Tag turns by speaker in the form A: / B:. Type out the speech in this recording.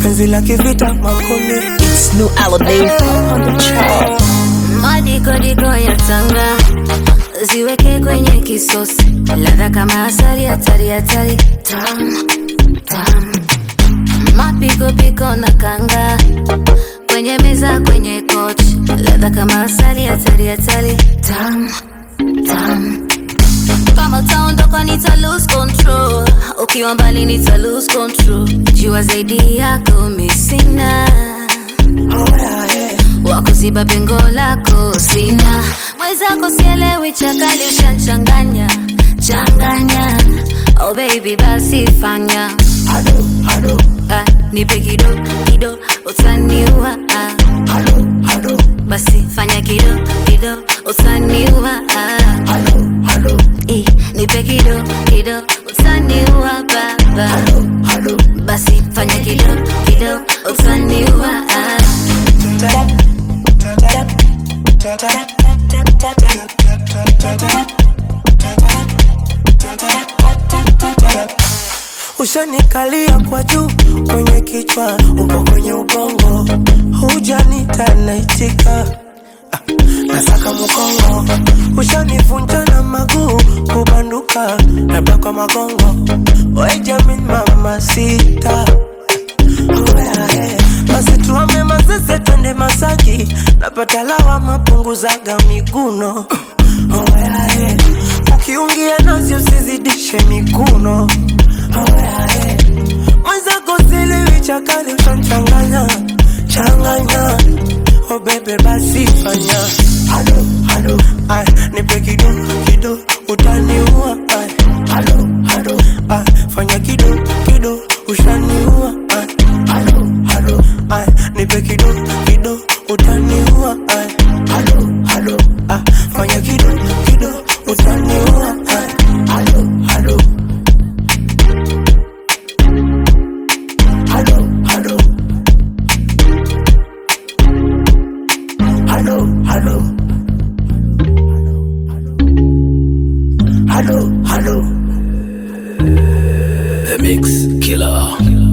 A: penzi la kivita makome
B: It's new Aladdin on the track.
C: Madikodiko ya tanga ziweke kwenye kisosi, ladha kama asali, hatari hatari, tam tam. Mapikopiko na kanga kwenye meza, kwenye kochi, ladha kama asali, hatari hatari, tam tam. Kama utaondoka nita lose control, ukiwa mbali nita lose control. Jua zaidi yako mi sina wakuziba pengo lako sina mwenzako sielewi chakali ushanchanganya changanya oh baby basi fanya ah, nipe kido kido utaniua ah. basi fanya kido kido utaniua ah. Eh, nipe kido kido utaniua baba basi fanya kido kido utaniua ah.
A: Ushanikalia kwa juu kwenye kichwa, uko kwenye ubongo, hujanita naitika Ah, nasaka mkongo, ushanivunja na maguu, kubanduka labda kwa magongo, wejamin mama sita basi tuame mazeze twende Masaki, napata lawama punguzaga miguno Oyae, ukiungia nazi usizidishe mikuno Oyae, mwenzako ziliwi chakali utanchanganya changanya Oh bebe basi fanya halo halo ay nipe kido kido utaniua ay halo halo ay fanya kido kido ushaniua ay halo halo ay nipe kido kido utaniua ay halo halo ay fanya kido kido utaniua ay halo halo halo halo Hello, hello. Hello, hello.
D: The Mix Killer.